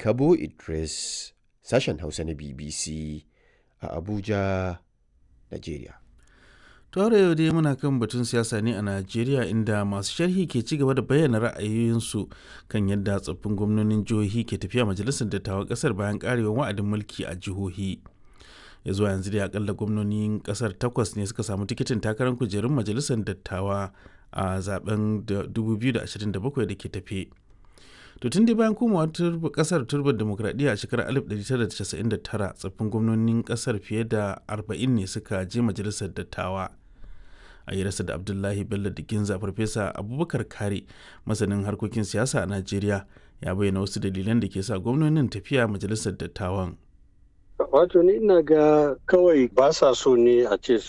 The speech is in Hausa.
Kabo Idris, sashen Hausa na BBC a Abuja, Najeriya. Tore yau dai muna kan batun siyasa ne a Najeriya inda masu sharhi ke ci gaba da bayyana ra'ayoyinsu kan yadda tsoffin gwamnonin jihohi ke tafiya majalisar dattawan kasar bayan karewar wa'adin mulki a jihohi. Ya zuwa yanzu dai akalla gwamnonin kasar takwas ne suka samu tikitin takarar kujerun majalisar dattawa a zaben 2027 da ke tafe. To tun dai bayan komawa kasar turbar demokradiyya a shekarar 1999 tsoffin gwamnonin kasar fiye da 40 ne suka je majalisar dattawa. a yi rasa da abdullahi bello da ginza farfesa abubakar kare masanin harkokin siyasa a najeriya ya bayyana wasu dalilan da ke sa gwamnonin tafiya majalisar dattawan wato ni ina ga kawai ba sa so ne a ce